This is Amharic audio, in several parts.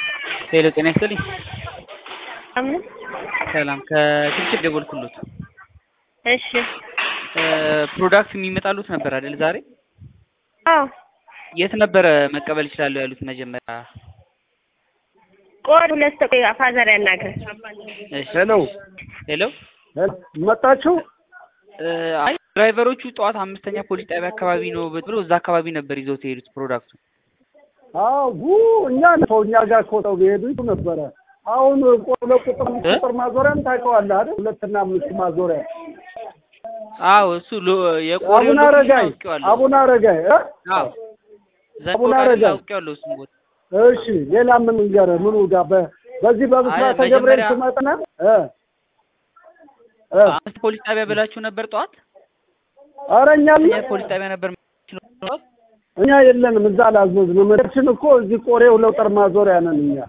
ሄሎ ጤና ይስጥልኝ። አምን ሰላም ከስልክ ደወልኩሎት። እሺ ፕሮዳክት የሚመጣሉት ነበር አይደል ዛሬ? አዎ የት ነበረ መቀበል ይችላለሁ ያሉት መጀመሪያ? ቆይ ሁለት ተቆይ ፋዘር ያናግር። እሺ ሄሎ ሄሎ መጣችሁ? አይ ድራይቨሮቹ ጠዋት አምስተኛ ፖሊስ ጣቢያ አካባቢ ነው ብሎ እዛ አካባቢ ነበር ይዘውት የሄዱት ፕሮዳክቱ። አዎ ጉ እኛ ነው እኛ ጋር እኮ ሰው ቢሄዱ ይሉ ነበረ። አሁን ለቁጥር ቁጥር ማዞሪያን ታውቀዋለህ አይደል? ሁለትና አምስት ማዞሪያ አዎ እሱ ሎ- የቆሬው አቡነ ሎኬሽን አረጋይ አውቄዋለሁ። አቡነ አረጋይ እ? አዎ ዘንድ አቡነ ወዳጅ አረጋይ። አውቄዋለሁ እሱን ቦታ። እሺ ሌላ ምን ንገርህ? ምኑ ጋር በ- በዚህ በብስራተ አይ፣ ገብርኤል መጀመሪያ- ትመጣና እ እ አምስት ፖሊስ ጣቢያ ብላችሁ ነበር ጠዋት? ኧረ እኛ እኛ ፖሊስ ጣቢያ ነበር ጠዋት? እኛ የለንም እዛ አላዘዝንም። መድረችን እኮ እዚህ ቆሬ ሁለጠር ማዞሪያ ነን እኛ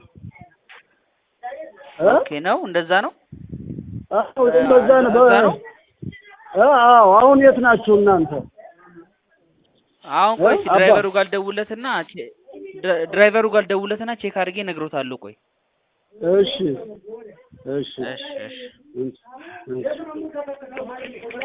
እ? ኦኬ ነው እንደዛ ነው። አዎ በዛ ነው በ- እዛ ነው? እ አዎ አሁን የት ናችሁ እናንተ? አሁን ቆይ እ? እስኪ አባ- ድራይቨሩ ጋር ደውለትና ቼ- ድራ- ድራይቨሩ ጋር ደውለትና ቼክ አድርጌ እነግሮታለሁ። ቆይ እሺ እሺ እሺ እሺ እሺ እሺ